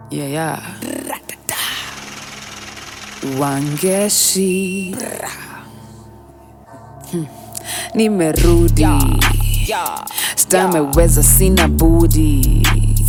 Yeah, yeah. Wangeshi. Hmm. Nimerudi. Stameweza sina budi.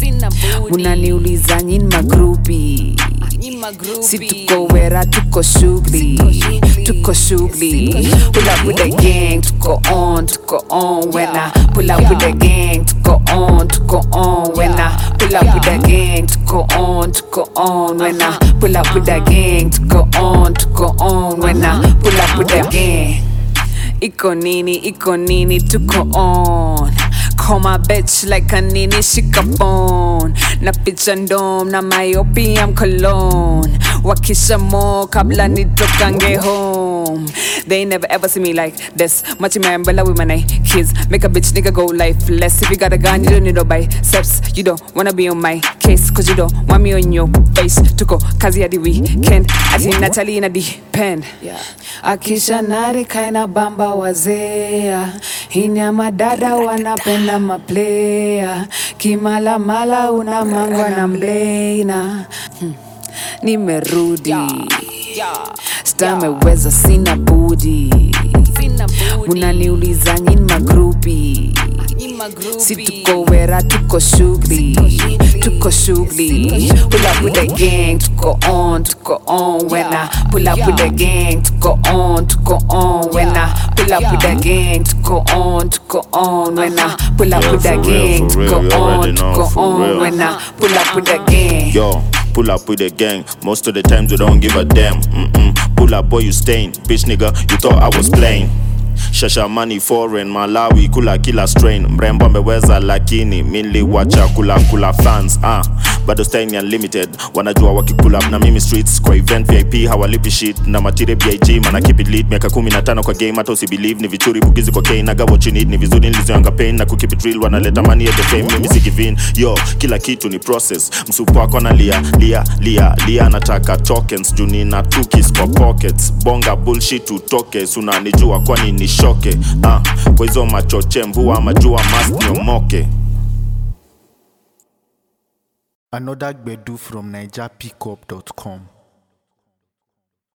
Munaniuliza nyin magrupi. Si tuko wera tuko shughuli. Tuko shughuli. Pull up with the gang, tuko on, tuko on. When I pull up with the gang, tuko on, tuko on. When I pull up with the gang, tuko on, tuko on. When I pull up with the gang, tuko on, tuko on. When I pull up with the gang. Iko nini, iko nini, tuko on. Call my bitch like a nini, shika phone. Na picha ndom na my opium cologne. Wakisha mo kabla nitokange home. They never ever see me like this. Much remember with my night kids. Make a bitch nigga go lifeless. If you got a gun, you don't need no biceps. You don't wanna be on my case, cause you don't want me on your face. Tuko kazi hadi weekend. Ati Natalie ina depend. Akisha nari kaina bamba wazea. Hinya madada wanapenda maplaya. Kimalamala una mangwa na mleina. Hmm. Nimerudi. Stameweza sina budi. Munaniuliza nyin magrupi. Si tuko wera tuko shughuli. Tuko shughuli. Pull up with the gang, tuko on, tuko on. When I pull up with the gang, tuko on, tuko on. When I pull up with the gang, tuko on, tuko on. When I pull up Yeah, with the for real, gang, for real, tuko you on, already know, tuko for on. real. When I pull up with the gang. Yo, pull up with the gang. Most of the times we don't give a damn. Mm-mm. Pull up, boy, you stain. Bitch, nigga, you thought I was playing. Shasha money foreign Malawi kula kila strain mrembo ameweza lakini miliwacha kula kula fans ah bado staying unlimited wanajua wakikula na mimi streets kwa event vip hawalipi shit na matire big mana keep it lit miaka 15 kwa game hata usibelieve ni vichuri bugizi kwa kane naga what you need ni vizuri nilizoanga pain na kukeep it real wanaleta money at the fame mimi si give in yo kila kitu ni process msupu wako analia lia lia lia anataka tokens juu nina tukis kwa pockets bonga bullshit utoke sunanijua kwani ni shoke ah, kwa hizo machoche mvua majua mast niomoke Another Gbedu from NigerPickup.com.